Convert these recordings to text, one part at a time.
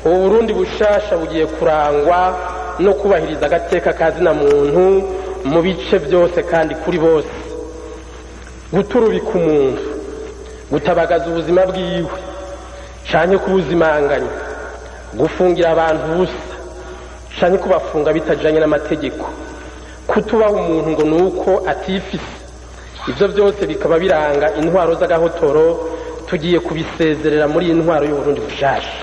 ubu burundi bushasha bugiye kurangwa no kubahiriza agateka kazina muntu mu bice byose kandi kuri bose guturubika umuntu gutabagaza ubuzima bwiwe canke kubuzimanganya gufungira abantu ubusa canke kubafunga bitajanye n'amategeko kutubaha umuntu ngo ni uko atifise ivyo byose bikaba biranga intwaro z'agahotoro tugiye kubisezerera muri iyi ntwaro y'uburundi bushasha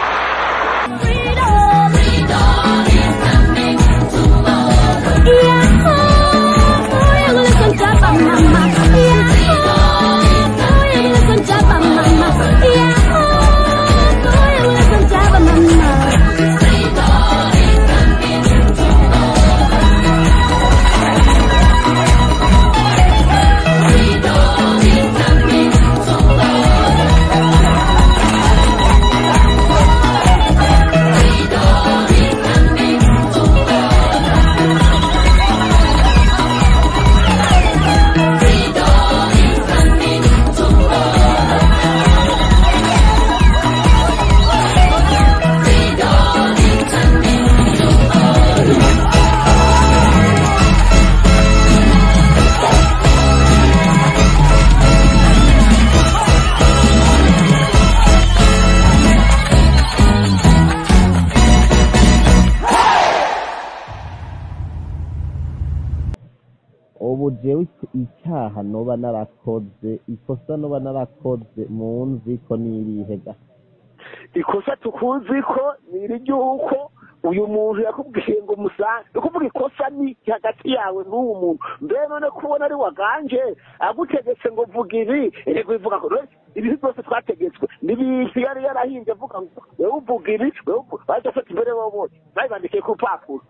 ubu jewe icyaha noba narakoze ikosa noba narakoze munzi ko nirihe ga ikosa tukuzi ko ni iry'uko uyu muntu yakubwiye ngo musange ni ukuvuga ikosa ni hagati yawe n'uwo muntu mbere none kubona ari waganje agutegetse ngo vuga ibi rego bivuga ko ibintu byose twategetswe n'ibintu yari yarahinze avuga ngo wewe uvuga ibi wewe baje gufata imbere wowe babibandikiye ku rupapuro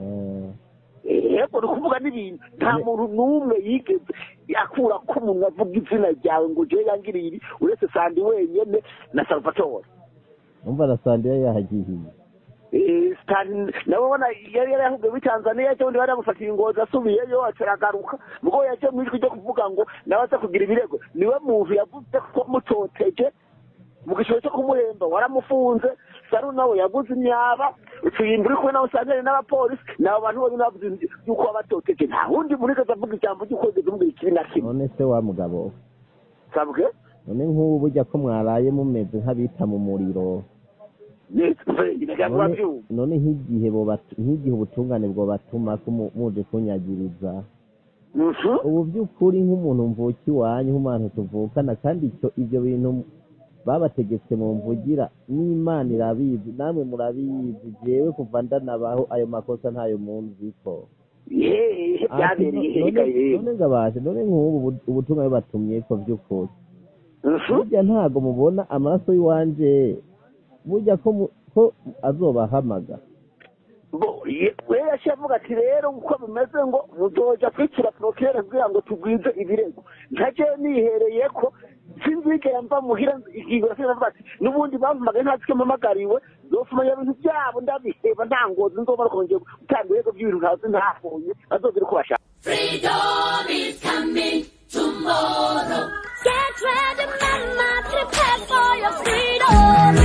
yego ni ukuvuga n'ibintu nta muntu n'umwe yigeze akura ko umuntu avuga izina ryawe ngo jewe yangiriye ibi uretse sandi wenyene na salvatore umva na sandiya yahagihiye nawe ubona yari yarahugiye muri tanzania cyo undi bari bamufatiye ingozi asubiyeyo acaragaruka ubwo yaje mu ijwi ryo kuvuga ngo nawe aza kugira ibirego niwe muntu yavuze ko mutoteje mu gishoro cyo kumuhemba waramufunze saru nawe yaguze imyaba utuyimba uri kumwe nawe usangane n'abapolisi ni abo bantu bonyine bavuze yuko wabatoteje nta wundi muntu wigeze avuga ijambo ry'ukwezi kumubwira ikibi na kimwe none se wa mugabo sabwe none nk'ubu burya ko mwaraye mumeze nk'abita mu muriro none none nk'igihe bobat- nk'igihe ubutungane bwobatuma ko mu- muje kunyagiriza ubu by'ukuri nk'umuntu mvuka iwanyu nk'umuntu tuvukana kandi icyo ibyo bintu babategetse mu mvugira n'imana irabizi namwe murabizi jewe kuva ndanabaho ayo makosa ntayo munzi ko yeee byabereye hega yewe none ngabashe none nk'ubu ubu- ubutumwa bibatumye ko by'ukuri burya ntago mubona amaraso y'iwanje burya ko mu- ko azobahamaga bo ye- we yaciye avuga ati rero uko bimeze ngo muzoja kwicira porokere kugira ngo tugwize ibirego ntaje nihereye ko sinzigera mva muhira ikigura sinavuga ati n'ubundi bampamagaye ntazi ko mpamagariwe zofumanya ibintu byabo ndabiheba nta ngozi nzobona kongera gutanga ibirego by'ibintu ntazi ntabonye bazogira uko bashaka Freedom is coming tomorrow. Get ready, mama, prepare for your freedom.